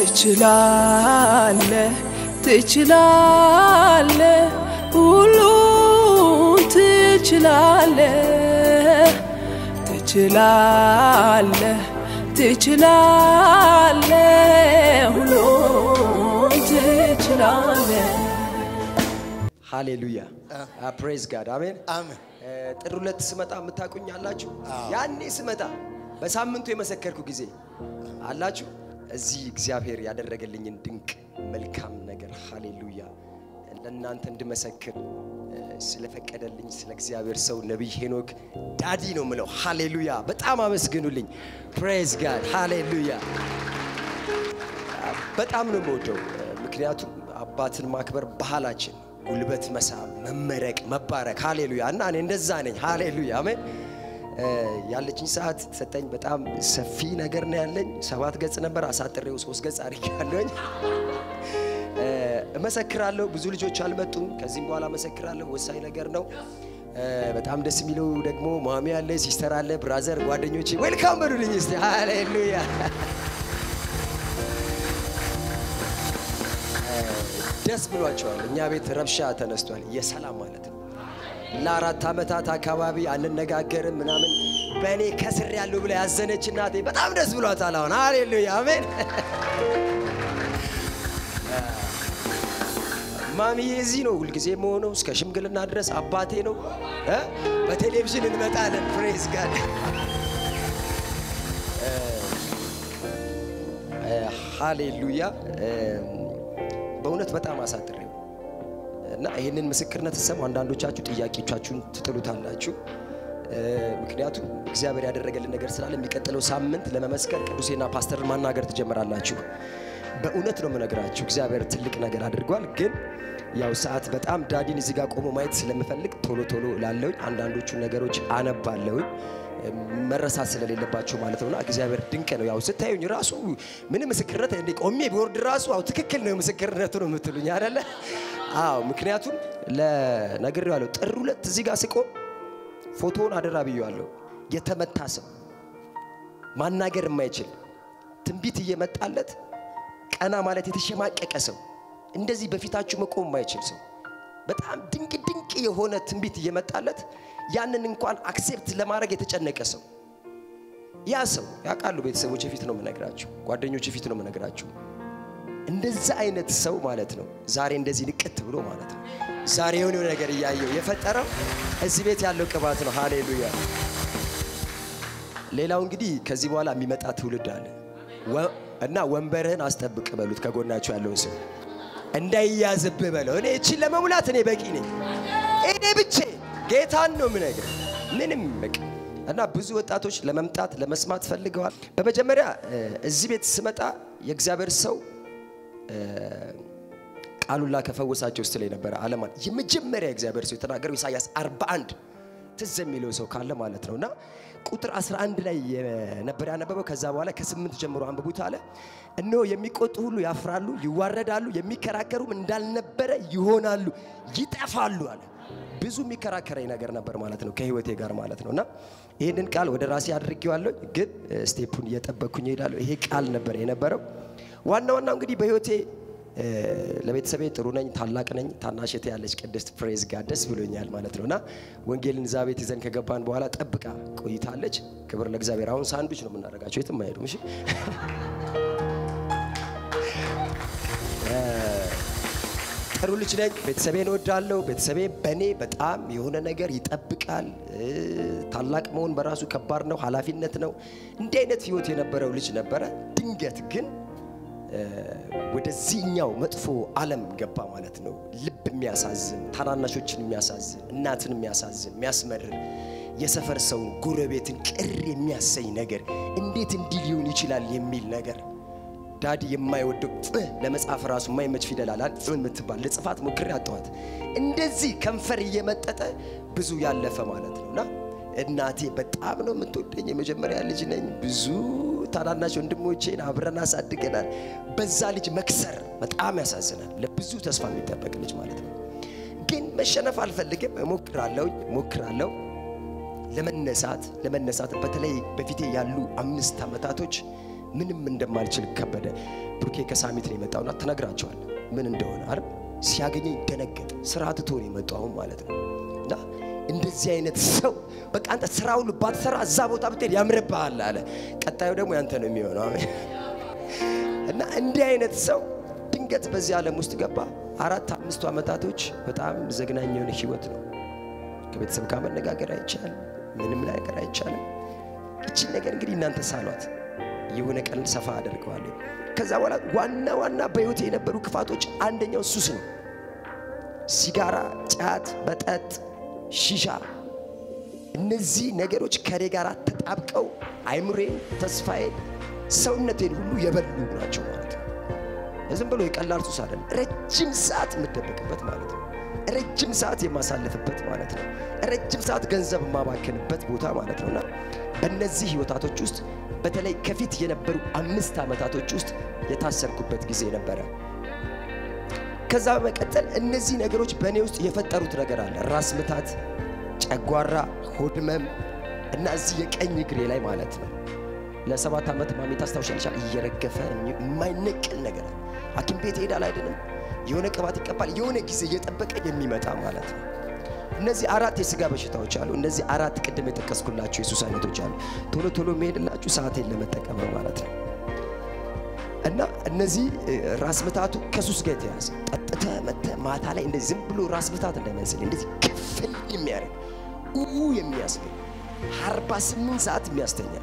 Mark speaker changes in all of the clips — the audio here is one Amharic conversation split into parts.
Speaker 1: ትችላለህ ትችላለህ ሁሉን ትችላለህ ትችላለህ ትችላለህ ሁሉን ትችላለህ
Speaker 2: ሃሌሉያ ፕሬዝ ጋድ አሜን።
Speaker 3: አሜን።
Speaker 2: ጥር ሁለት ስመጣ የምታውቁኝ አላችሁ። ያኔ ስመጣ በሳምንቱ የመሰከርኩ ጊዜ አላችሁ። እዚህ እግዚአብሔር ያደረገልኝን ድንቅ መልካም ነገር ሃሌሉያ ለእናንተ እንድመሰክር እ፣ ስለፈቀደልኝ ስለ እግዚአብሔር ሰው ነቢይ ሄኖክ ዳዲ ነው ምለው። ሃሌሉያ በጣም አመስግኑልኝ። ፕሬዝ ጋድ ሃሌሉያ በጣም ነው የምወደው። ምክንያቱም አባትን ማክበር ባህላችን፣ ጉልበት መሳም፣ መመረቅ፣ መባረክ ሃሌሉያ እና እኔ እንደዛ ነኝ። ሃሌሉያ አሜን። እ፣ ያለችኝ ሰዓት ሰጠኝ። በጣም ሰፊ ነገር ነው ያለኝ። ሰባት ገጽ ነበር አሳጥሬው ሶስት ገጽ አድርጌያለሁኝ። እ፣ እመሰክራለሁ። ብዙ ልጆች አልመጡም። ከዚህም በኋላ እመሰክራለሁ። ወሳኝ ነገር ነው። እ፣ በጣም ደስ የሚለው ደግሞ ማሚ አለ፣ ሲስተር አለ፣ ብራዘር ጓደኞቼ ዌልካም በሉልኝ እስቲ ሃሌሉያ ደስ ብሏቸዋል። እኛ ቤት ረብሻ ተነስቷል። የሰላም ማለት ነው። ለአራት ዓመታት አካባቢ አንነጋገርም ምናምን በእኔ ከስር ያለው ብላ ያዘነች እናቴ በጣም ደስ ብሏታል። አሁን ሃሌሉያ አሜን። ማሚዬ እዚህ ነው ሁልጊዜ መሆነው እስከ ሽምግልና ድረስ አባቴ ነው እ በቴሌቪዥን እንመጣለን። ፕሬዝ ጋድ ሃሌሉያ በእውነት በጣም አሳጥሬው እና ይህንን ምስክርነት ስሰሙ አንዳንዶቻችሁ ጥያቄዎቻችሁን ትጥሉታላችሁ። እ፣ ምክንያቱም እግዚአብሔር ያደረገልን ነገር ስላለ የሚቀጥለው ሳምንት ለመመስከር ቅዱሴና ፓስተርን ማናገር ትጀምራላችሁ። በእውነት ነው የምነግራችሁ፣ እግዚአብሔር ትልቅ ነገር አድርጓል። ግን ያው ሰዓት በጣም ዳዲን እዚህ ጋር ቆሞ ማየት ስለምፈልግ ቶሎ ቶሎ ላለውኝ አንዳንዶቹን ነገሮች አነባለሁኝ መረሳት ስለሌለባቸው ማለት ነውና እግዚአብሔር ድንቅ ነው። ያው ስታዩኝ ራሱ ምንም ምስክርነት እንደ ቆሜ ቢወርድ ራሱ አው ትክክል ነው ምስክርነቱ ነው የምትሉኝ አይደለ? አዎ ምክንያቱም ለነግሬዋለሁ። ጥር ሁለት እዚህ ጋር ስቆም ፎቶውን አደራ ብዬዋለሁ። የተመታ ሰው ማናገር የማይችል ትንቢት እየመጣለት ቀና ማለት የተሸማቀቀ ሰው እንደዚህ በፊታችሁ መቆም የማይችል ሰው በጣም ድንቅ ድንቅ የሆነ ትንቢት እየመጣለት ያንን እንኳን አክሴፕት ለማድረግ የተጨነቀ ሰው ያ ሰው ያውቃሉ። ቤተሰቦች ፊት ነው የምነግራችሁ፣ ጓደኞች ፊት ነው የምነግራችሁ። እንደዛ አይነት ሰው ማለት ነው ዛሬ እንደዚህ ንቅት ብሎ ማለት ነው ዛሬ የሆነ ነገር እያየው የፈጠረው እዚህ ቤት ያለው ቅባት ነው። ሃሌሉያ። ሌላው እንግዲህ ከዚህ በኋላ የሚመጣ ትውልድ አለ ወ- እና ወንበርህን አስጠብቅ በሉት ከጎናቸው ያለውን ሰው እንዳይያዝብህ በለው። እኔ እቺን ለመሙላት እኔ በቂ ነኝ። እኔ ብቼ ጌታን ነው የምነግር ምንም በቃ እና ብዙ ወጣቶች ለመምጣት ለመስማት ፈልገዋል። በመጀመሪያ እ፣ እዚህ ቤት ስመጣ የእግዚአብሔር ሰው ቃሉላ ከፈወሳቸው ውስጥ ላይ ነበረ አለማ የመጀመሪያ እግዚአብሔር ሰው የተናገረው ኢሳያስ 41 ትዝ የሚለው ሰው ካለ ማለት ነው እና ቁጥር 11 ላይ የነበረ ያነበበው ከዛ በኋላ ከስምንት ጀምሮ አንብቡት አለ እነሆ የሚቆጡ ሁሉ ያፍራሉ ይዋረዳሉ የሚከራከሩም እንዳልነበረ ይሆናሉ ይጠፋሉ አለ ብዙ የሚከራከረኝ ነገር ነበር ማለት ነው ከህይወቴ ጋር ማለት ነው እና ይህንን ቃል ወደ ራሴ አድርጌዋለሁ ግን ስቴፑን እየጠበቅኩኝ እሄዳለሁ ይሄ ቃል ነበር የነበረው ዋና ዋናው እንግዲህ በህይወቴ እ፣ ለቤተሰቤ ጥሩ ነኝ፣ ታላቅ ነኝ። ታናሽቴ ያለች ቅድስት ፕሬዝ ጋር ደስ ብሎኛል ማለት ነው እና ወንጌልን እዛ ቤት ይዘን ከገባን በኋላ ጠብቃ ቆይታለች። ክብር ለእግዚአብሔር። አሁን ሳንዱች ነው የምናደርጋቸው፣ የትም አይሄዱም። እሺ ጥሩ ልጅ ነኝ። ቤተሰቤን እወዳለሁ። ቤተሰቤ በእኔ በጣም የሆነ ነገር ይጠብቃል። እ፣ ታላቅ መሆን በራሱ ከባድ ነው፣ ኃላፊነት ነው። እንዲህ አይነት ህይወት የነበረው ልጅ ነበረ። ድንገት ግን ወደዚህኛው መጥፎ ዓለም ገባ ማለት ነው። ልብ የሚያሳዝን ታናናሾችን የሚያሳዝን እናትን የሚያሳዝን የሚያስመርር የሰፈር ሰውን ጎረቤትን ቅር የሚያሰኝ ነገር እንዴት እንዲህ ሊሆን ይችላል የሚል ነገር ዳዲ የማይወደው እ ለመጻፍ ራሱ የማይመች ፊደል አለ እ የምትባል ለጽፋት ሞክሬ አጣኋት። እንደዚህ ከንፈር እየመጠጠ ብዙ ያለፈ ማለት ነው እና እናቴ በጣም ነው የምትወደኝ። የመጀመሪያ ልጅ ነኝ። ብዙ ታናናሽ ወንድሞቼን አብረን አሳድገናል። በዛ ልጅ መክሰር በጣም ያሳዝናል። ለብዙ ተስፋ የሚጠበቅ ልጅ ማለት ነው። ግን መሸነፍ አልፈልግም። እሞክራለሁ እሞክራለሁ ለመነሳት ለመነሳት በተለይ በፊቴ ያሉ አምስት ዓመታቶች ምንም እንደማልችል ከበደ። ብሩኬ ከሳሚት ነው የመጣውና ትነግራቸዋል ምን እንደሆነ አይደል? ሲያገኘኝ ደነገጥ። ስራ ትቶ ነው የመጣው አሁን ማለት ነው። እና እንደዚህ አይነት ሰው በቃ አንተ ስራ ሁሉ ባትሰራ እዛ ቦታ ብትሄድ ያምርብሃል አለ። ቀጣዩ ደግሞ ያንተ ነው የሚሆነው። አሜን። እና እንዲህ አይነት ሰው ድንገት በዚህ ዓለም ውስጥ ገባ። አራት አምስቱ ዓመታቶች በጣም ዘግናኝ የሆነ ህይወት ነው። ከቤተሰብ ጋር መነጋገር አይቻልም። ምንም ነገር አይቻልም። እችን ነገር እንግዲህ እናንተ ሳሏት የሆነ ቀን ሰፋ አደርገዋለሁ። ከዛ በኋላ ዋና ዋና በህይወት የነበሩ ክፋቶች አንደኛው ሱስ ነው። ሲጋራ፣ ጫት፣ መጠጥ፣ ሺሻ እነዚህ ነገሮች ከኔ ጋር ተጣብቀው አይምሬን፣ ተስፋዬን፣ ሰውነቴን ሁሉ የበሉ ናቸው ማለት ነው። ዝም ብሎ የቀላል ሱስ አይደለም። ረጅም ሰዓት የምደበቅበት ማለት ነው። ረጅም ሰዓት የማሳልፍበት ማለት ነው። ረጅም ሰዓት ገንዘብ የማባክንበት ቦታ ማለት ነው እና በእነዚህ ህይወታቶች ውስጥ በተለይ ከፊት የነበሩ አምስት ዓመታቶች ውስጥ የታሰርኩበት ጊዜ ነበረ። ከዛ በመቀጠል እነዚህ ነገሮች በእኔ ውስጥ የፈጠሩት ነገር አለ። ራስ ምታት፣ ጨጓራ፣ ሆድ ህመም እና እዚህ የቀኝ እግሬ ላይ ማለት ነው ለሰባት ዓመት ማሚ ታስታውሻለሻል። እየረገፈ የማይነቅል ነገር አለ። ሐኪም ቤት ይሄዳል አይደለም፣ የሆነ ቅባት ይቀባል፣ የሆነ ጊዜ እየጠበቀ የሚመጣ ማለት ነው። እነዚህ አራት የስጋ በሽታዎች አሉ። እነዚህ አራት ቅድም የጠቀስኩላችሁ የሱስ አይነቶች አሉ። ቶሎ ቶሎ የሚሄድላችሁ ሰዓቴን ለመጠቀም ነው ማለት ነው። እና እነዚህ ራስ ምታቱ ከሱስ ጋር የተያዘ ጠጥተ መተ ማታ ላይ እንደዚህ ዝም ብሎ ራስ ምታት እንዳይመስል እንደዚህ ክፍል የሚያደርግ ኡ የሚያስብል አርባ ስምንት ሰዓት የሚያስተኛ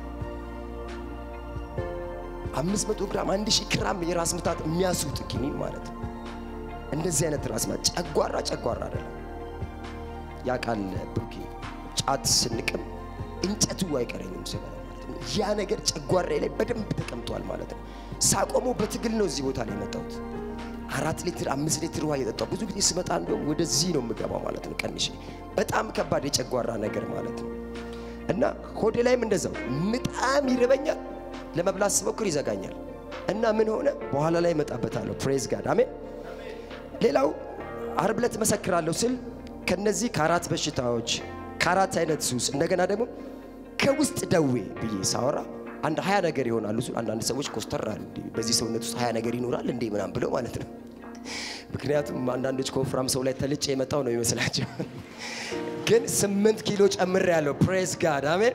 Speaker 2: አምስት መቶ ግራም አንድ ሺህ ግራም የራስ ምታት የሚያስውጥ ኪኒን ማለት ነው። እንደዚህ አይነት ራስ ምታት ጨጓራ ጨጓራ አይደለም። ያ ቃል ብሩኬ ጫት ስንቅም እንጨቱ አይቀረኝም ስበላ ማለት ነው። ያ ነገር ጨጓራዬ ላይ በደንብ ተቀምጧል ማለት ነው። ሳቆመው በትግል ነው እዚህ ቦታ ላይ የመጣሁት። አራት ሊትር አምስት ሊትር ውሃ እየጠጣሁ ብዙ ጊዜ ስመጣ እንደውም ወደዚህ ነው የምገባው ማለት ነው። ቀንሼ በጣም ከባድ የጨጓራ ነገር ማለት ነው። እና ሆዴ ላይም እንደዛው በጣም ይርበኛል። ለመብላት ስሞክር ይዘጋኛል። እና ምን ሆነ በኋላ ላይ እመጣበታለሁ። ፕሬዝ ጋድ አሜን። ሌላው ዓርብ ዕለት እመሰክራለሁ ስል ከነዚህ ከአራት በሽታዎች ከአራት አይነት ሱስ እንደገና ደግሞ ከውስጥ ደዌ ብዬ ሳወራ አንድ ሀያ ነገር ይሆናሉ። አንዳንድ ሰዎች ኮስተር አሉ። እንዴ በዚህ ሰውነት ውስጥ ሀያ ነገር ይኖራል እንዴ ምናምን ብለው ማለት ነው። ምክንያቱም አንዳንዶች ከወፍራም ሰው ላይ ተልጬ የመጣው ነው ይመስላቸው። ግን ስምንት ኪሎ ጨምሬ ያለው ፕሬስ ጋድ አሜን።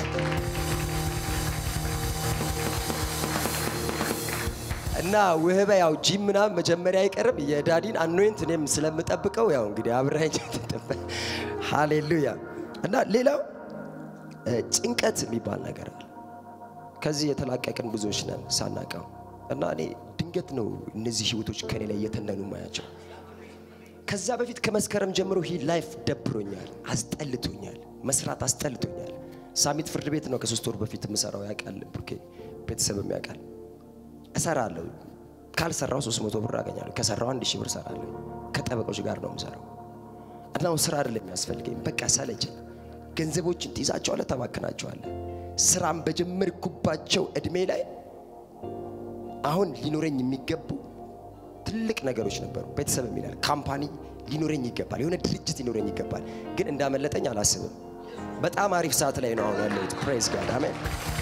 Speaker 2: እና ውህበ ያው ጂም ምናምን መጀመሪያ አይቀርም የዳዲን አኖይንት እኔም ስለምጠብቀው ያው እንግዲህ አብረኝ ሃሌሉያ። እና ሌላው ጭንቀት የሚባል ነገር አለ። ከዚህ የተላቀቅን ብዙዎች ነን ሳናቀው። እና እኔ ድንገት ነው እነዚህ ህይወቶች ከኔ ላይ እየተነኑ ማያቸው። ከዛ በፊት ከመስከረም ጀምሮ ሂ ላይፍ ደብሮኛል፣ አስጠልቶኛል፣ መስራት አስጠልቶኛል። ሳሚት ፍርድ ቤት ነው ከሶስት ወር በፊት የምሰራው ያውቃል፣ ብሩኬ ቤተሰብም ያውቃል። እሰራለሁ ካልሰራው ሶስት መቶ ብር አገኛለሁ፣ ከሰራው አንድ ሺህ ብር እሰራለሁ። ከጠበቆች ጋር ነው የምሰራው። እናው ስራ አይደለም የሚያስፈልገኝ፣ በቃ ሰለቸኝ። ገንዘቦችን ትይዛቸዋለህ፣ ታባክናቸዋለህ። ስራም በጀመርኩባቸው እድሜ ላይ አሁን ሊኖረኝ የሚገቡ ትልቅ ነገሮች ነበሩ። ቤተሰብ የሚላል ካምፓኒ ሊኖረኝ ይገባል፣ የሆነ ድርጅት ሊኖረኝ ይገባል። ግን እንዳመለጠኝ አላስብም። በጣም አሪፍ ሰዓት ላይ ነው አሁን ያለሁት። ፕሬዝ ጋድ አሜን።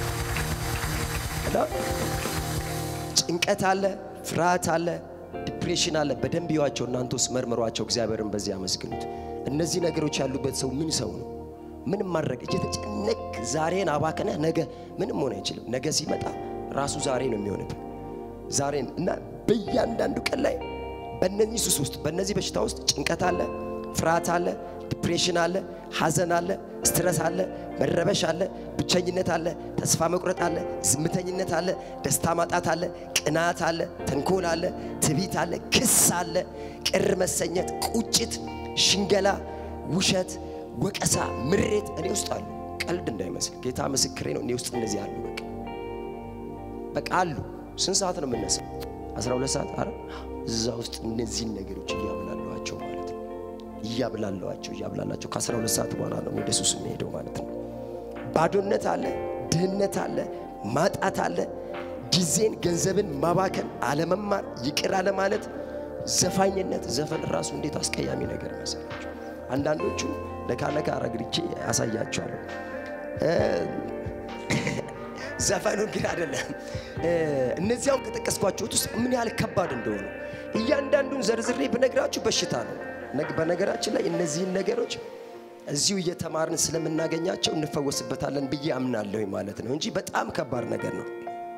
Speaker 2: እና ጭንቀት አለ፣ ፍርሃት አለ፣ ዲፕሬሽን አለ። በደንብ ይዋቸው እናንተ ውስጥ መርምሯቸው፣ እግዚአብሔርን በዚህ አመስግኑት። እነዚህ ነገሮች ያሉበት ሰው ምን ሰው ነው? ምንም ማድረግ እየተጨነቅ ዛሬን አባክነህ ነገ ምንም ሆነ አይችልም። ነገ ሲመጣ ራሱ ዛሬ ነው የሚሆንብን ዛሬን እና በእያንዳንዱ ቀን ላይ በእነዚህ ሱስ ውስጥ በእነዚህ በሽታ ውስጥ ጭንቀት አለ፣ ፍርሃት አለ፣ ዲፕሬሽን አለ፣ ሐዘን አለ፣ ስትረስ አለ፣ መረበሽ አለ፣ ብቸኝነት አለ፣ ተስፋ መቁረጥ አለ፣ ዝምተኝነት አለ፣ ደስታ ማጣት አለ፣ ቅናት አለ፣ ተንኮል አለ፣ ትቢት አለ፣ ክስ አለ፣ ቅር መሰኘት፣ ቁጭት፣ ሽንገላ፣ ውሸት፣ ወቀሳ፣ ምሬት እኔ ውስጥ አሉ። ቀልድ እንዳይመስል ጌታ ምስክሬ ነው። እኔ ውስጥ እነዚህ አሉ። በቃ በቃ አሉ። ስንት ሰዓት ነው የምነሳው? 12 ሰዓት። አረ እዛ ውስጥ እነዚህን ነገሮች እያብላለዋቸው ማለት ነው። እያብላለዋቸው እያብላላቸው ከ12 ሰዓት በኋላ ነው ወደ ሱስ የሚሄደው ማለት ነው። ባዶነት አለ፣ ድህነት አለ፣ ማጣት አለ፣ ጊዜን ገንዘብን ማባከን፣ አለመማር፣ ይቅር አለማለት፣ ዘፋኝነት። ዘፈን ራሱ እንዴት አስቀያሚ ነገር መሰላቸው። አንዳንዶቹ ነካ ነካ አረግርቼ ያሳያቸዋለሁ። ዘፈኑን ግን አይደለም። እነዚያውን ከጠቀስኳቸውት ውስጥ ምን ያህል ከባድ እንደሆኑ እያንዳንዱን ዘርዝሬ ብነግራችሁ በሽታ ነው። ነግ- በነገራችን ላይ እነዚህን ነገሮች እዚሁ እየተማርን ስለምናገኛቸው እንፈወስበታለን ብዬ አምናለሁ ማለት ነው እንጂ በጣም ከባድ ነገር ነው።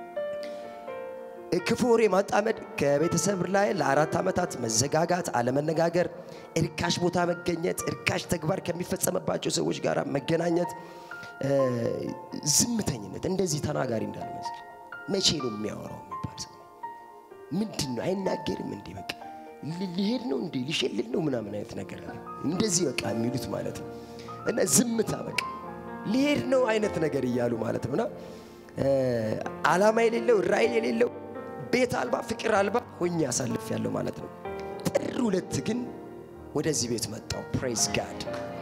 Speaker 2: ክፉ ወሬ ማጣመድ፣ ከቤተሰብ ላይ ለአራት ዓመታት መዘጋጋት፣ አለመነጋገር፣ እርካሽ ቦታ መገኘት፣ እርካሽ ተግባር ከሚፈጸምባቸው ሰዎች ጋር መገናኘት፣ እ፣ ዝምተኝነት፣ እንደዚህ ተናጋሪ እንዳልመስል መቼ ነው የሚያወራው የሚባል ሰው ምንድን ነው አይናገርም እንዴ በቃ ሊ- ሊሄድ ነው እንዴ ሊሸልል ነው ምናምን አይነት ነገር አለ። እንደዚህ በቃ የሚሉት ማለት ነው እና ዝምታ በቃ ሊሄድ ነው አይነት ነገር እያሉ ማለት ነው እና እ፣ ዓላማ የሌለው ራዕይ የሌለው ቤት አልባ ፍቅር አልባ ሆኜ አሳልፍ ያለው ማለት ነው። ጥር ሁለት ግን ወደዚህ ቤት መጣው። ፕሬዝ ጋድ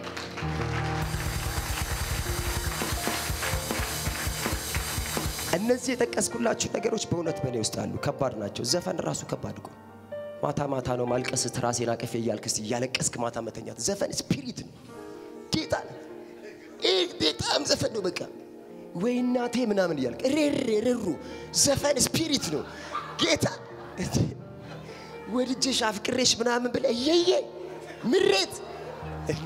Speaker 2: እነዚህ የጠቀስኩላችሁ ነገሮች በእውነት በእኔ ውስጥ አሉ። ከባድ ናቸው። ዘፈን ራሱ ከባድ እኮ ማታ ማታ ነው ማልቀስ፣ ትራሴን አቅፌ እያልክ እስቲ እያለቀስክ ማታ መተኛት። ዘፈን ስፒሪት ነው። ጌታ ይህ በጣም ዘፈን ነው። በቃ ወይ እናቴ ምናምን እያልክ ሬሬ ርሩ ዘፈን ስፒሪት ነው። ጌታ ወድጄሽ አፍቅሬሽ ምናምን ብለህ እየየ ምሬት እንዴ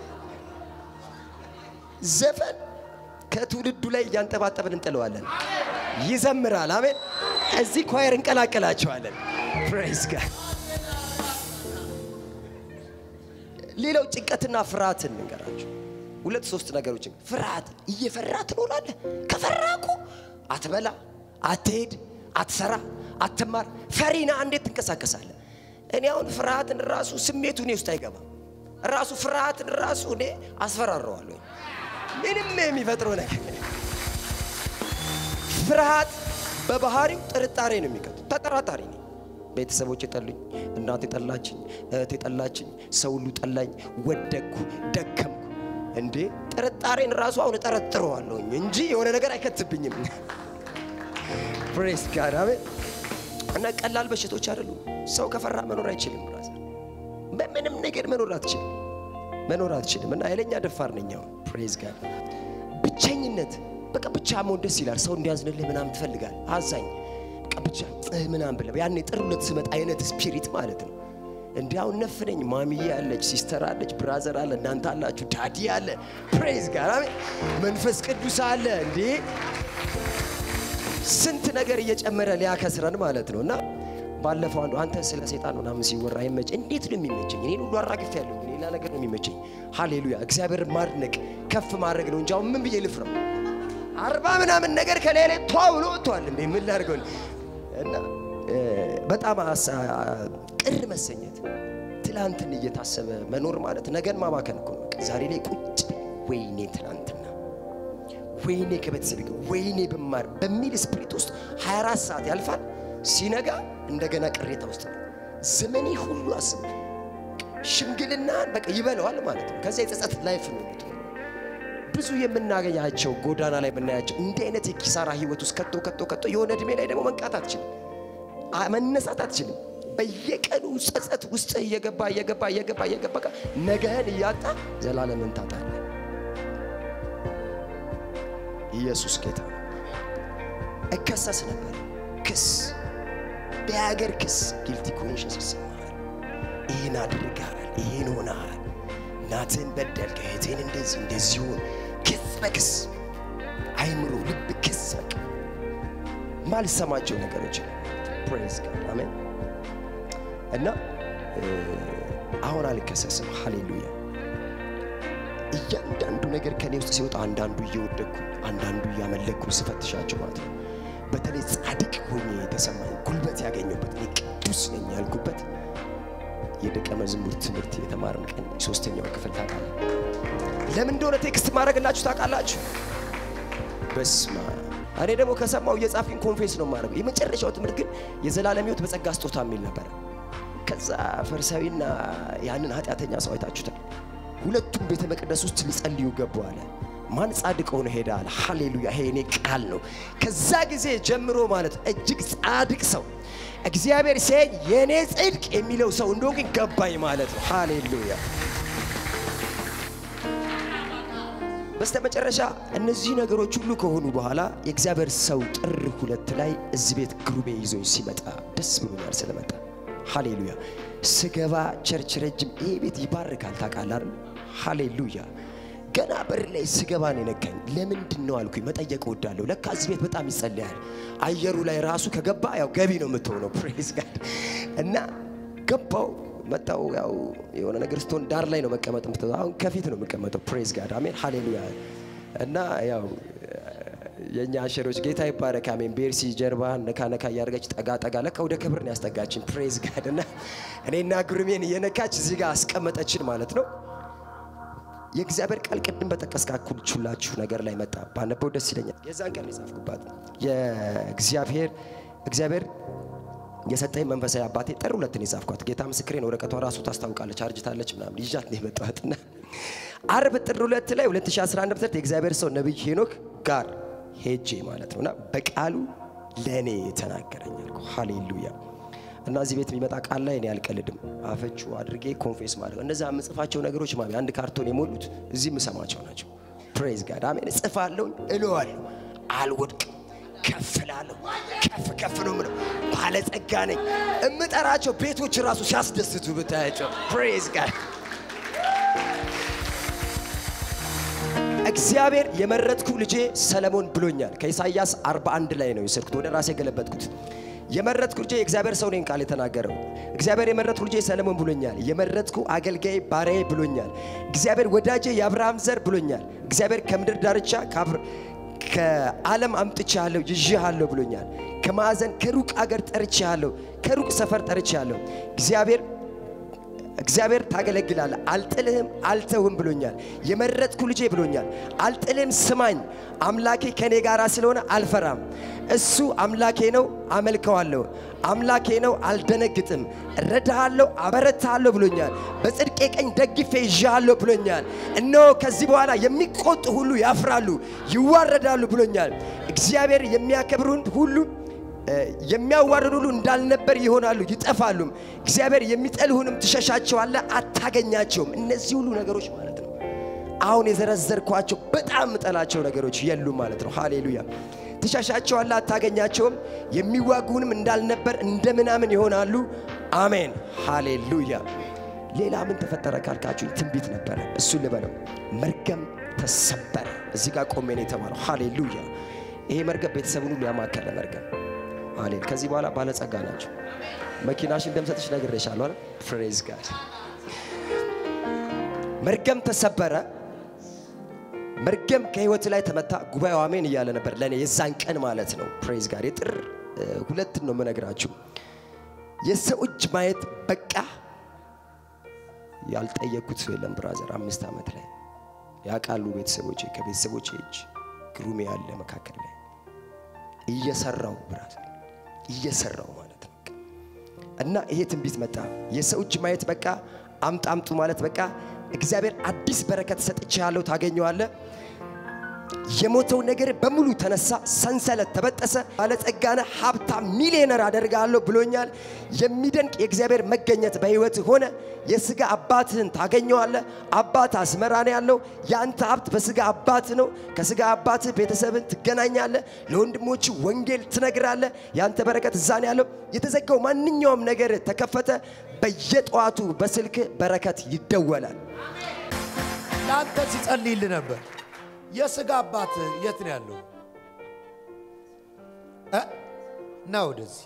Speaker 2: ዘፈን ከትውልዱ ላይ እያንጠባጠብን እንጥለዋለን። ይዘምራል። አሜን። እዚህ ኳየር እንቀላቀላቸዋለን። ፕሬዝ ጋድ። ሌላው ጭንቀትና ፍርሃትን እንገራቸው። ሁለት ሶስት ነገሮችን ፍርሃት፣ እየፈራ ትኖራለህ። ከፈራ እኮ አትበላ፣ አትሄድ፣ አትሰራ፣ አትማር። ፈሪና እንዴት ትንቀሳቀሳለህ? እኔ አሁን ፍርሃትን ራሱ ስሜቱ እኔ ውስጥ አይገባም። ራሱ ፍርሃትን ራሱ እኔ አስፈራረዋለሁ። ምንም የሚፈጥረው ነገር ፍርሃት በባህሪው ጥርጣሬ ነው የሚቀጥ ተጠራጣሪ ነኝ። ቤተሰቦች የጠሉኝ፣ እናቴ ጠላችኝ፣ እህቴ ጠላችኝ፣ ሰው ሁሉ ጠላኝ፣ ወደቅኩ፣ ደከምኩ። እንዴ ጥርጣሬን ራሱ አሁን እጠረጥረዋለሁኝ እንጂ የሆነ ነገር አይከትብኝም። ፕሬስ ጋር አሜን። እና ቀላል በሽቶች አይደሉም። ሰው ከፈራ መኖር አይችልም። ራስ በምንም ነገር መኖር አትችልም መኖር አትችልም። እና ኃይለኛ ደፋር ነኝ አሁን። ፕሬዝ ጋር ብቸኝነት በቃ ብቻ መሆን ደስ ይላል። ሰው እንዲያዝንልህ ምናምን ትፈልጋል። አዛኝ በቃ ብቻ እህ ምናምን ብለህ ያኔ ጥር ሁለት ስመጣ አይነት ስፒሪት ማለት ነው። እንዲህ አሁን ነፍ ነኝ። ማሚዬ አለች፣ ሲስተር አለች፣ ብራዘር አለ፣ እናንተ አላችሁ፣ ዳዲ አለ። ፕሬዝ ጋር አሜን። መንፈስ ቅዱስ አለ። እንዴ ስንት ነገር እየጨመረ ሊያከስረን ማለት ነው እና ባለፈው አንዱ አንተ ስለ ሰይጣን ምናምን ሲወራ አይመች እንዴት ነው የሚመቸኝ? እኔን ሁሉ አራግፍ ያለሁ ሌላ ነገር ነው የሚመቸኝ። ሃሌሉያ እግዚአብሔር ማድነቅ ከፍ ማድረግ ነው እንጂ አሁን ምን ብዬ ልፍረው? አርባ ምናምን ነገር ከሌላ ቷ ብሎ ወጥቷል። እንዴ ምን ላድርገው? እና እ፣ በጣም አሳ- ቅር መሰኘት ትላንትን እየታሰበ መኖር ማለት ነገን ማባከን እኮ ነው። በቃ ዛሬ ላይ ቁጭ ብል ወይኔ ትላንትና ወይኔ ከቤተሰብ ጋር ወይኔ ብማር በሚል ስፕሪት ውስጥ 24 ሰዓት ያልፋል። ሲነጋ እንደገና ቅሬታ ውስጥ ነው። ዘመኔ ሁሉ አስብ ሽምግልናን በቃ ይበለዋል ማለት ነው። ከዚያ የጸጸት ላይፍ ነው የምትሆነው። ብዙ የምናገኛቸው ጎዳና ላይ የምናያቸው እንዲህ አይነት የኪሳራ ህይወት ውስጥ ከቶ ከቶ ከቶ የሆነ እድሜ ላይ ደግሞ መንቃት አትችልም፣ አ- መነሳት አትችልም። በየቀኑ ጸጸት ውስጥ እየገባ እየገባ እየገባ እየገባ በቃ ነገህን እያጣ ዘላለምን ታጣለህ። ኢየሱስ ጌታ ነው። እከሰስ ነበር። ክስ በሀገር ክስ ጊልቲ ኮንሽንስ ይሰማሃል። ይህን አድርገሃል፣ ይህን ሆነሃል፣ እናትህን በደልክ፣ እህቴን እንደዚህ እንደዚህ ሆን ክስ በክስ አይምሮ ልብ ክስ በቃ ማልሰማቸው ነገሮች ፕሬዝ ጋድ አሜን። እና እ፣ አሁን አልከሰስም። ሃሌሉያ እያንዳንዱ ነገር ከኔ ውስጥ ሲወጣ አንዳንዱ እየወደኩ አንዳንዱ እያመለኩ ስፈትሻቸው ማለት ነው። በተለይ ጻድቅ ሆኜ የተሰማኝ ጉልበት ያገኘሁበት እኔ ቅዱስ ነኝ ያልኩበት የደቀ መዝሙር ትምህርት የተማርን ቀን ሶስተኛው ክፍል ታውቃለህ። ለምን እንደሆነ ቴክስት ማድረግላችሁ ታውቃላችሁ። በስማ እኔ ደግሞ ከሰማው እየጻፍኩኝ ኮንፌስ ነው የማደርገው። የመጨረሻው ትምህርት ግን የዘላለም ሕይወት በጸጋ ስጦታ የሚል ነበር። ከዛ ፈሪሳዊና ያንን ኃጢአተኛ ሰው አይታችሁታል። ሁለቱም ቤተ መቅደስ ውስጥ ሊጸልዩ ገቡ አለ። ማን ጻድቅ ሆነ ሄደ አለ። ሃሌሉያ! ይሄ እኔ ቃል ነው። ከዛ ጊዜ ጀምሮ ማለት እጅግ ጻድቅ ሰው እግዚአብሔር ሲያይ የእኔ ጽድቅ የሚለው ሰው እንደሆንኩ ገባኝ ማለት ነው። ሃሌሉያ! በስተመጨረሻ እነዚህ ነገሮች ሁሉ ከሆኑ በኋላ የእግዚአብሔር ሰው ጥር ሁለት ላይ እዚህ ቤት ግሩሜ ይዞኝ ሲመጣ ደስ ብሎኛል ስለመጣ። ሃሌሉያ። ስገባ ቸርች ረጅም ይሄ ቤት ይባርካል ታውቃለህ አይደል? ሃሌሉያ። ገና በር ላይ ስገባ ነው የነካኝ። ለምንድን ነው አልኩኝ። መጠየቅ እወዳለሁ። ለካ እዚህ ቤት በጣም ይጸለያል። አየሩ ላይ ራሱ ከገባ ያው ገቢ ነው የምትሆነው። ፕሬዝ ጋድ እና ገባው መጣው ያው የሆነ ነገር ስትሆን ዳር ላይ ነው መቀመጥ የምትለው። አሁን ከፊት ነው የምቀመጠው። ፕሬዝ ጋድ አሜን ሃሌሉያ። እና ያው የእኛ አሸሮች ጌታ ይባረክ አሜን። ቤርሲ ጀርባ ነካ ነካ እያደረገች ጠጋ ጠጋ ለካ ወደ ክብር ነው ያስጠጋችን። ፕሬዝ ጋድ እና እኔና ግሩሜን እየነካች እዚህ ጋር አስቀመጠችን ማለት ነው። የእግዚአብሔር ቃል ቅድም በጠቀስካችሁላችሁ ነገር ላይ መጣ። ባነበው ደስ ይለኛል። የዛን ቀን የጻፍኩባት የእግዚአብሔር እግዚአብሔር የሰጠኝ መንፈሳዊ አባቴ ጥር ሁለትን የጻፍኳት ጌታ ምስክሬን ወረቀቷ ራሱ ታስታውቃለች። አርጅታለች ምናምን ይዣት ነው የመጣኋትና አርብ ጥር ሁለት ላይ 2011 ዓ.ም የእግዚአብሔር ሰው ነቢይ ሄኖክ ጋር ሄጄ ማለት ነውና በቃሉ ለእኔ ተናገረኝ አልኩ። ሃሌሉያ እና እዚህ ቤት የሚመጣ ቃል ላይ እኔ አልቀልድም። አፈቹ አድርጌ ኮንፌስ ማድረግ እነዛ የምጽፋቸው ነገሮች ማሚ አንድ ካርቶን የሞሉት እዚህ የምሰማቸው ናቸው። ፕሬዝ ጋድ አሜን። እጽፋለሁ፣ እለዋለሁ፣ አልወድቅም፣ ከፍ እላለሁ። ከፍ ከፍ ነው የምለው። ባለጸጋ ነኝ። እምጠራቸው ቤቶች ራሱ ሲያስደስቱ ብታያቸው። ፕሬዝ ጋድ እግዚአብሔር የመረጥኩ ልጄ ሰለሞን ብሎኛል። ከኢሳይያስ 41 ላይ ነው የሰርኩት፣ ወደ ራሴ የገለበጥኩት። የመረጥኩ ልጄ የእግዚአብሔር ሰው ነኝ ቃል የተናገረው እግዚአብሔር የመረጥኩ ልጄ ሰለሞን ብሎኛል። የመረጥኩ አገልጋይ ባሪያዬ ብሎኛል። እግዚአብሔር ወዳጄ የአብርሃም ዘር ብሎኛል። እግዚአብሔር ከምድር ዳርቻ ከዓለም አምጥቼሃለሁ ይዤሃለሁ ብሎኛል። ከማዕዘን ከሩቅ አገር ጠርቼሃለሁ፣ ከሩቅ ሰፈር ጠርቼሃለሁ። እግዚአብሔር እግዚአብሔር ታገለግላለህ፣ አልጥልህም፣ አልተውህም ብሎኛል። የመረጥኩ ልጄ ብሎኛል። አልጥልህም፣ ስማኝ፣ አምላኬ ከኔ ጋር ስለሆነ አልፈራም። እሱ አምላኬ ነው፣ አመልከዋለሁ። አምላኬ ነው፣ አልደነግጥም። እረዳሃለሁ፣ አበረታሃለሁ ብሎኛል። በጽድቄ ቀኝ ደግፌ ይዣሃለሁ ብሎኛል። እነሆ ከዚህ በኋላ የሚቆጡ ሁሉ ያፍራሉ፣ ይዋረዳሉ ብሎኛል። እግዚአብሔር የሚያከብሩን ሁሉ የሚያዋርዱ ሁሉ እንዳልነበር ይሆናሉ፣ ይጠፋሉም። እግዚአብሔር የሚጠልሁንም ትሸሻቸዋለህ፣ አታገኛቸውም። እነዚህ ሁሉ ነገሮች ማለት ነው አሁን የዘረዘርኳቸው በጣም ምጠላቸው ነገሮች የሉም ማለት ነው። ሃሌሉያ። ትሸሻቸዋለህ፣ አታገኛቸውም። የሚዋጉንም እንዳልነበር እንደ ምናምን ይሆናሉ። አሜን፣ ሃሌሉያ። ሌላ ምን ተፈጠረ ካልካችሁ ትንቢት ነበረ። እሱን ልበለው። መርገም ተሰበረ። እዚህ ጋር ቆሜ ነው የተባለው። ሃሌሉያ። ይሄ መርገም ቤተሰቡን ሁሉ ያማከለ መርገም አሌል ከዚህ በኋላ ባለጸጋ ናቸው። መኪናሽን እንደምሰጥሽ ነግሬሻለሁ አይደል? ፕሬዝ ጋድ። መርገም ተሰበረ። መርገም ከህይወት ላይ ተመታ። ጉባኤው አሜን እያለ ነበር ለእኔ የዛን ቀን ማለት ነው። ፕሬዝ ጋድ። የጥር ሁለትን ነው የምነግራችሁ። የሰው እጅ ማየት በቃ ያልጠየቅኩት ሰው የለም ብራዘር። አምስት ዓመት ላይ ያውቃሉ ቤተሰቦቼ። ከቤተሰቦቼ እጅ ግሩሜ ያለ መካከል ላይ እየሰራው ብራዘር እየሰራው ማለት ነው። እና ይሄ ትንቢት መጣ። የሰው እጅ ማየት በቃ አምጣ አምጡ ማለት በቃ እግዚአብሔር አዲስ በረከት ሰጥቼሃለሁ፣ ታገኘዋለህ። የሞተው ነገር በሙሉ ተነሳ፣ ሰንሰለት ተበጠሰ፣ ባለጸጋነ ሀብታም ሚሊዮነር አደርጋለሁ ብሎኛል። የሚደንቅ የእግዚአብሔር መገኘት በህይወት ሆነ። የስጋ አባትህን ታገኘዋለህ። አባት አስመራ ነው ያለው። የአንተ ሀብት በስጋ አባት ነው። ከስጋ አባትህ ቤተሰብን ትገናኛለህ። ለወንድሞች ወንጌል ትነግራለህ። የአንተ በረከት እዛ ነው ያለው። የተዘጋው ማንኛውም ነገር ተከፈተ። በየጠዋቱ በስልክ በረከት ይደወላል።
Speaker 3: ለአንተ ሲጸልይልህ ነበር። የስጋ አባት የት ነው ያለው? እ? ና ወደዚህ።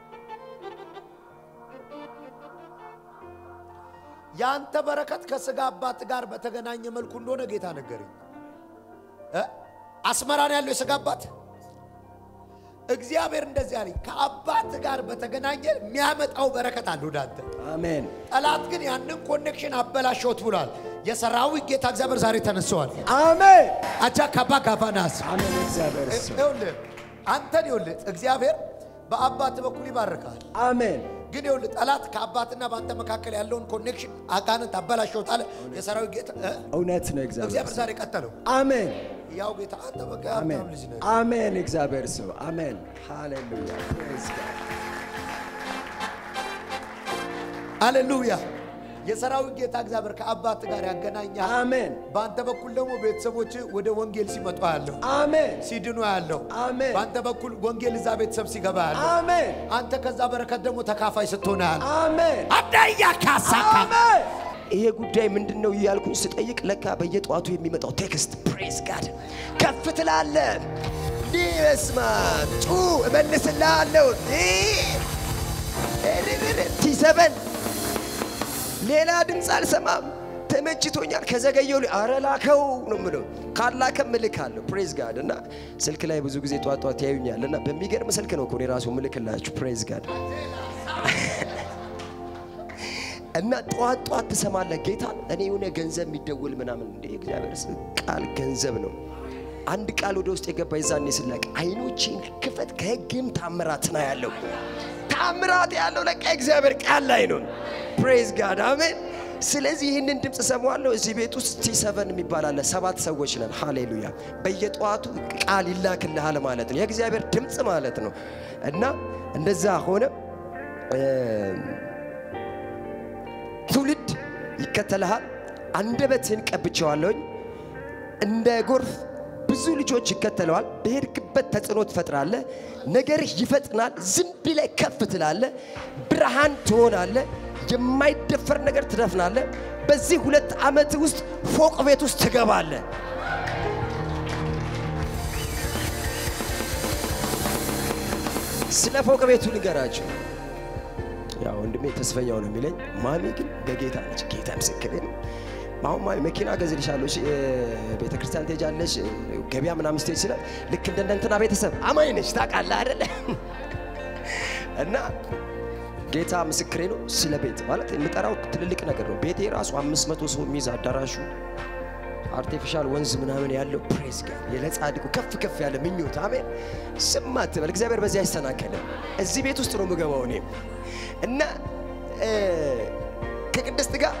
Speaker 3: የአንተ በረከት ከስጋ አባት ጋር በተገናኘ መልኩ እንደሆነ ጌታ ነገረኝ። እ? አስመራ ነው ያለው የስጋ አባት። እግዚአብሔር እንደዚህ አለኝ፣ ከአባት ጋር በተገናኘ የሚያመጣው በረከት አለ ወደ አንተ።
Speaker 2: አሜን
Speaker 3: ጠላት ግን ያንን ኮኔክሽን አበላሸውት ብሏል። የሰራዊት ጌታ እግዚአብሔር ዛሬ ተነስተዋል።
Speaker 2: አሜን
Speaker 3: አጃ ካባ ጋፋናስ
Speaker 2: አሜን። እግዚአብሔር እሱ
Speaker 3: ይኸውልህ አንተን ይኸውልህ እግዚአብሔር በአባት በኩል ይባርካል።
Speaker 2: አሜን
Speaker 3: ግን ይኸውልህ ጠላት ከአባትና በአንተ መካከል ያለውን ኮኔክሽን አጋንንት አበላሸውት አለ። የሰራዊት ጌታ እ?
Speaker 2: እውነት ነው። እግዚአብሔር
Speaker 3: እግዚአብሔር ዛሬ ቀጠለው።
Speaker 2: አሜን
Speaker 3: ያው ጌታ አንተ በቃ
Speaker 2: አሜን
Speaker 3: ሀብታም ልጅ ነህ።
Speaker 2: አሜን። እግዚአብሔር ሰው አሜን። ሃሌሉያ ፕሬዝ ጋድ
Speaker 3: ሃሌሉያ የሰራዊት ጌታ እግዚአብሔር ከአባት ጋር ያገናኛል።
Speaker 2: አሜን
Speaker 3: በአንተ በኩል ደግሞ ቤተሰቦች ወደ ወንጌል ሲመጡ ያለሁ
Speaker 2: አሜን
Speaker 3: ሲድኑ ያለሁ
Speaker 2: አሜን
Speaker 3: በአንተ በኩል ወንጌል እዛ ቤተሰብ ሲገባ ያለሁ
Speaker 2: አሜን
Speaker 3: አንተ ከዛ በረከት ደግሞ ተካፋይ ስትሆን ያለሁ
Speaker 2: አሜን
Speaker 3: አዳያ ካሳካ
Speaker 2: አሜን ይሄ ጉዳይ ምንድን ነው እያልኩኝ ስጠይቅ ለካ በየጠዋቱ የሚመጣው ቴክስት ፕሬዝ ጋድ ከፍ ትላለ እንዲህ በስማ ጩ እመልስልሃለሁ ቲሰበን ሌላ ድምፅ አልሰማም ተመችቶኛል ከዘገየው ሊ- አረ ላከው ነው ምለው ካላከም እልካለሁ ፕሬዝ ጋድ እና ስልክ ላይ ብዙ ጊዜ ጧት ጧት ያዩኛል እና በሚገርም ስልክ ነው እኮ እኔ ራሱ ምልክላችሁ ፕሬዝ ጋድ እና ጠዋት ጠዋት ትሰማለህ ጌታ እኔ የሆነ ገንዘብ የሚደውል ምናምን እንደ እግዚአብሔር ስ- ቃል ገንዘብ ነው አንድ ቃል ወደ ውስጥ የገባ የዛኔ ስላቅ አይኖቼን ክፈት ከህግም ታምራት ና ያለው ታምራት ያለው ለቃ እግዚአብሔር ቃል ላይ ነው ፕሬዝ ጋድ አሜን ስለዚህ ይህንን ድምፅ ሰማዋለሁ እዚህ ቤት ውስጥ ቲ ሰቨን የሚባል አለ ሰባት ሰዎች ነን ሃሌሉያ በየጠዋቱ ቃል ይላክልሃል ማለት ነው የእግዚአብሔር ድምፅ ማለት ነው እና እንደዛ ሆነ ትውልድ ይከተልሃል። አንደበትህን ቀብቼዋለሁኝ። እንደ ጎርፍ ብዙ ልጆች ይከተለዋል። በሄድክበት ተጽዕኖ ትፈጥራለህ። ነገርህ ይፈጥናል። ዝም ብለህ ከፍ ትላለህ። ብርሃን ትሆናለህ። የማይደፈር ነገር ትደፍናለህ። በዚህ ሁለት ዓመት ውስጥ ፎቅ ቤት ውስጥ ትገባለህ። ስለ ፎቅ ቤቱ ንገራቸው። ያው ወንድሜ ተስፈኛው ነው የሚለኝ። ማሚ ግን በጌታ ነች። ጌታ ምስክሬ ነው። አሁን ማሚ መኪና ገዝልሻለሁ፣ ቤተ ክርስቲያን ትሄጃለሽ፣ ገበያ ምናምን ስትሄጂ ስለ ልክ እንደ እንትና ቤተሰብ አማኝ ነች ታውቃለህ አይደለ? እና ጌታ ምስክሬ ነው። ስለ ቤት ማለት የምጠራው ትልልቅ ነገር ነው። ቤቴ ራሱ አምስት መቶ ሰው የሚይዝ አዳራሹ አርቲፊሻል ወንዝ ምናምን ያለው ፕሬዝ ጋር ለጻድቁ ከፍ ከፍ ያለ ምኞት አሜን። ስም አትበል፣ እግዚአብሔር በዚህ አይሰናከልም። እዚህ ቤት ውስጥ ነው የምገባው እኔም እና እ፣ ከቅድስት ጋር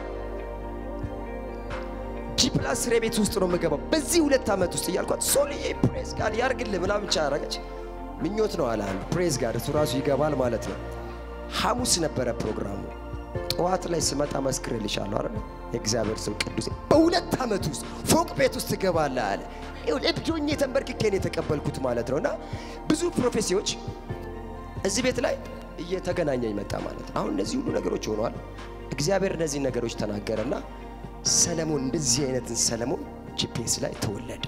Speaker 2: ጂ ፕላስ ስሬ ቤት ውስጥ ነው የምገባው በዚህ ሁለት ዓመት ውስጥ እያልኳት ሶልዬ ፕሬዝ ጋር ያርግልህ ምናምን ብቻ ያረገች ምኞት ነው አለ አንዱ ፕሬዝ ጋር እሱ ራሱ ይገባል ማለት ነው። ሐሙስ ነበረ ፕሮግራሙ። ጠዋት ላይ ስመጣ መስክርልሻለሁ አይደል? የእግዚአብሔር ሰው ቅዱስ በሁለት ዓመት ውስጥ ፎቅ ቤት ውስጥ ትገባለህ አለ። ይኸውልህ እብዶኜ ተንበርክኬ ነው የተቀበልኩት ማለት ነው። እና ብዙ ፕሮፌሲዎች እዚህ ቤት ላይ እየተገናኘኝ መጣ ማለት ነው። አሁን እነዚህ ሁሉ ነገሮች ሆነዋል። እግዚአብሔር እነዚህ ነገሮች ተናገረና ሰለሞን እንደዚህ አይነትን ሰለሞን ጂፒኤስ ላይ ተወለደ።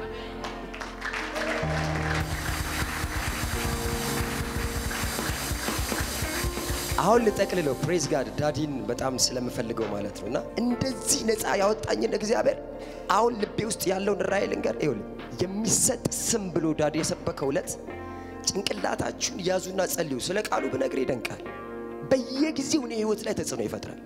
Speaker 2: አሁን ልጠቅልለው ፕሬዝ ጋድ ዳዲን በጣም ስለምፈልገው ማለት ነው እና እንደዚህ ነፃ ያወጣኝን እግዚአብሔር አሁን ልቤ ውስጥ ያለውን ራእይ ልንገር ይኸውልህ የሚሰጥ ስም ብሎ ዳዲ የሰበከው ዕለት ጭንቅላታችሁን ያዙና ጸልዩ ስለ ቃሉ ብነግር ይደንቃል በየጊዜው እኔ ህይወት ላይ ተጽዕኖ ይፈጥራል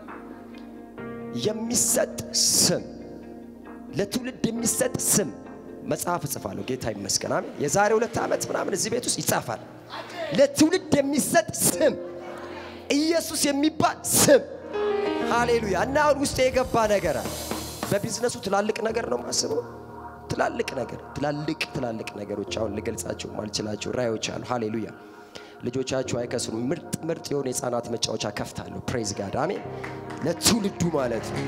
Speaker 2: የሚሰጥ ስም ለትውልድ የሚሰጥ ስም መጽሐፍ እጽፋለሁ ጌታ ይመስገን አሜን የዛሬ ሁለት ዓመት ምናምን እዚህ ቤት ውስጥ ይጻፋል ለትውልድ የሚሰጥ ስም ኢየሱስ የሚባል ስም ሃሌሉያ እና አሁን ውስጥ የገባ ነገር አለ በቢዝነሱ ትላልቅ ነገር ነው ማስበው ትላልቅ ነገር ትላልቅ ትላልቅ ነገሮች አሁን ልገልጻቸው ማልችላቸው ራዮች አሉ ሃሌሉያ ልጆቻችሁ አይከስሩም ምርጥ ምርጥ የሆነ የህፃናት መጫወቻ ከፍታለሁ ፕሬዝ ጋድ አሜን ለትውልዱ ማለት ነው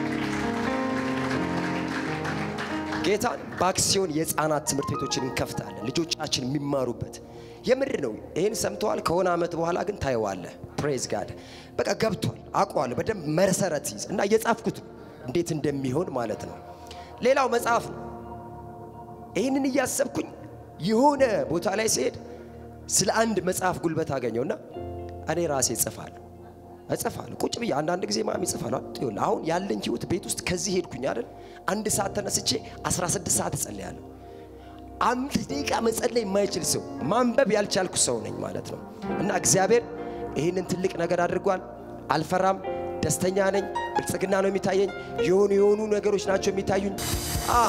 Speaker 2: ጌታን በአክሲዮን የህፃናት ትምህርት ቤቶችን እንከፍታለን ልጆቻችን የሚማሩበት የምር ነው ይህን ሰምተዋል ከሆነ ዓመት በኋላ ግን ታየዋለህ ፕሬዝ ጋድ በቃ ገብቷል አውቀዋለሁ በደንብ መሰረት ይዝ እና እየጻፍኩት ነው እንዴት እንደሚሆን ማለት ነው ሌላው መጽሐፍ ነው ይህንን እያሰብኩኝ የሆነ ቦታ ላይ ሲሄድ ስለ አንድ መጽሐፍ ጉልበት አገኘውና እኔ ራሴ እጽፋለሁ እጽፋለሁ ቁጭ ብዬ አንዳንድ ጊዜ ማሚ እጽፋለሁ ይኸውልህ አሁን ያለኝ ህይወት ቤት ውስጥ ከዚህ ሄድኩኝ አይደል አንድ ሰዓት ተነስቼ 16 ሰዓት እጸልያለሁ አምስት ደቂቃ መጸለይ የማይችል ሰው ማንበብ ያልቻልኩ ሰው ነኝ ማለት ነው እና እግዚአብሔር ይህንን ትልቅ ነገር አድርጓል አልፈራም ደስተኛ ነኝ ብልጽግና ነው የሚታየኝ የሆኑ የሆኑ ነገሮች ናቸው የሚታዩኝ አ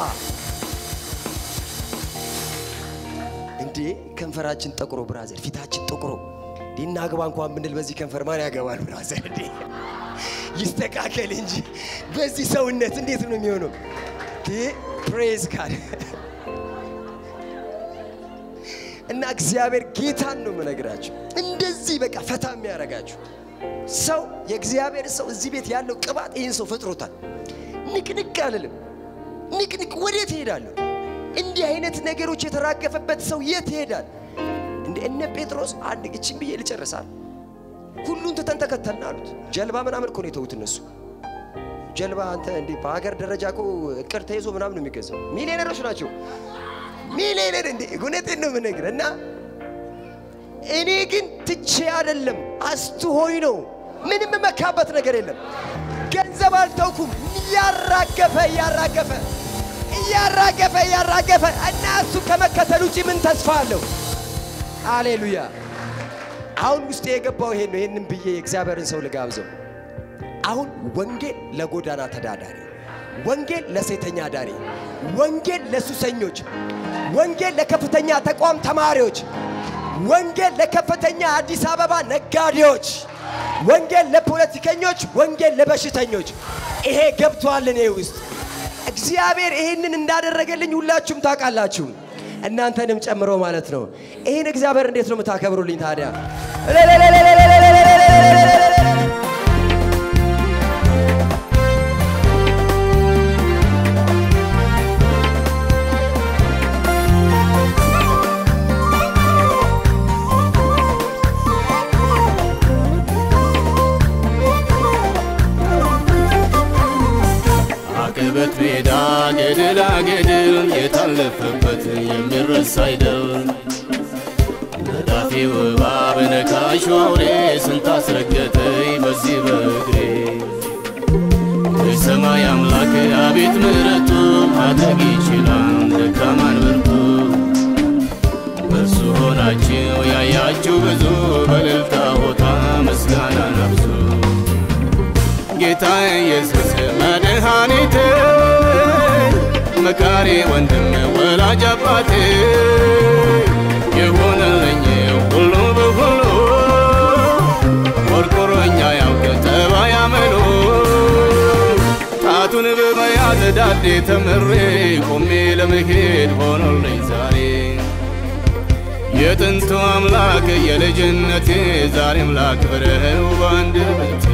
Speaker 2: እንዴ ከንፈራችን ጠቁሮ ብራዘር ፊታችን ጠቁሮ ዲና ግባ እንኳን ብንል በዚህ ከንፈር ማን ያገባል ብራዘር እንዴ ይስተካከል እንጂ በዚህ ሰውነት እንዴት ነው የሚሆነው ፕሬዝ ጋድ እና እግዚአብሔር ጌታን ነው የምነግራችሁ እንደዚህ በቃ ፈታ የሚያደርጋችሁ ሰው የእግዚአብሔር ሰው እዚህ ቤት ያለው ቅባት ይህን ሰው ፈጥሮታል። ንቅንቅ አልልም። ንቅንቅ ወዴት እሄዳለሁ? እንዲህ አይነት ነገሮች የተራገፈበት ሰው የት ይሄዳል? እንደ እነ ጴጥሮስ አንድ እችን ብዬ ልጨርሳል። ሁሉን ትተን ተከተልን አሉት። ጀልባ ምናምን እኮ ነው የተዉት እነሱ። ጀልባ አንተ እንዲህ በሀገር ደረጃ እኮ እቅድ ተይዞ ምናምን ነው የሚገዛው። ሚሊዮነሮች ናቸው። ሚሊዮነር እንዴ! እውነቴን ነው የምነግርህ እና እኔ ግን ትቼ አይደለም አስትሆኝ ነው። ምንም መካበት ነገር የለም። ገንዘብ አልተውኩም። እያራገፈ እያራገፈ እያራገፈ እያራገፈ እና እሱ ከመከተል ውጭ ምን ተስፋ አለው? አሌሉያ። አሁን ውስጥ የገባው ይሄን ነው። ይሄንን ብዬ የእግዚአብሔርን ሰው ልጋብዘው። አሁን ወንጌል ለጎዳና ተዳዳሪ፣ ወንጌል ለሴተኛ ዳሪ፣ ወንጌል ለሱሰኞች፣ ወንጌል ለከፍተኛ ተቋም ተማሪዎች፣ ወንጌል ለከፍተኛ አዲስ አበባ ነጋዴዎች፣ ወንጌል ለፖለቲከኞች፣ ወንጌል ለበሽተኞች። ይሄ ገብቷል እኔ ውስጥ። እግዚአብሔር ይሄንን እንዳደረገልኝ ሁላችሁም ታውቃላችሁ፣ እናንተንም ጨምሮ ማለት ነው። ይህን እግዚአብሔር እንዴት ነው የምታከብሩልኝ ታዲያ?
Speaker 4: አቀበት ሜዳ ገደላ ገደል የታለፈበት የሚረሳ አይደል ነዳፊ እባብ ነካሽ አውሬ ስንት አስረገጠኝ በዚህ በእግሬ የሰማይ አምላክ አቤት ምሕረቱ ማድረግ ይችላል ደካማን ብርቱ በእርሱ ሆናችሁ ያያችሁ ብዙ በእልልታ ሆታ ምስጋና ነብሱ ጌታ ኢየሱስ መድኃኒቴ መካሪ ወንድም ወላጅ አባቴ የሆነልኝ ሁሉ በሁሉ ቆርቆሮኛ ያውቅ ጠባይ አመሉ ጣቱን በመያዝ ዳዴ ተምሬ ቆሜ ለመሄድ ሆኖልኝ ዛሬ የጥንቱ አምላክ የልጅነቴ ዛሬም ላክብረው በአንድ ቤቴ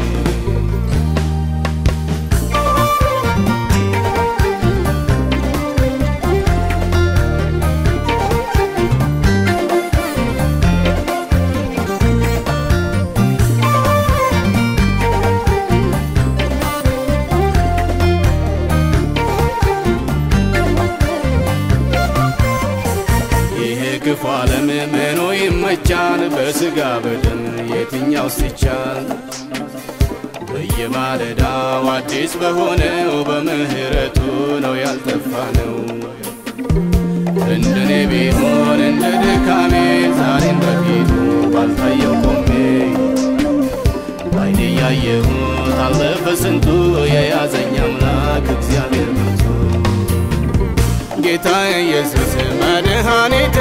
Speaker 4: ይሄ ክፉ ዓለም ምኑ ይመቻል? በሥጋ በደም የትኛው ሲቻል? በየማለዳው አዲስ በሆነው በምሕረቱ ነው ያልጠፋ ነው። እንደኔ ቢሆን እንደ ድካሜ ዛሬም በፊቱ ባልታየው ቆሜ ባይኔ ያየሁት አለፈ ስንቱ የያዘኝ አምላክ እግዚአብሔር ብርቱ ጌታ ኢየሱስ መድኃኒቴ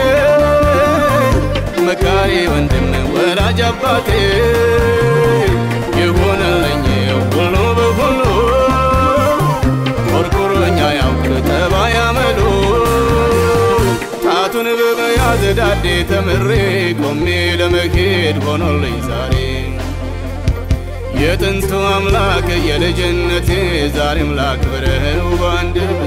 Speaker 4: መካሪ ወንድም ወላጅ አባቴ የሆነልኝ ሁሉ በሁሉ ቆርቆሮኛ ያውቅ ጠባይ አመሉ ጣቱን በመያዝ ዳዴ ተምሬ ቆሜ ለመሄድ ሆኖልኝ ዛሬ የጥንቱ አምላክ የልጅነቴ ዛሬም ላክብረው በአንድ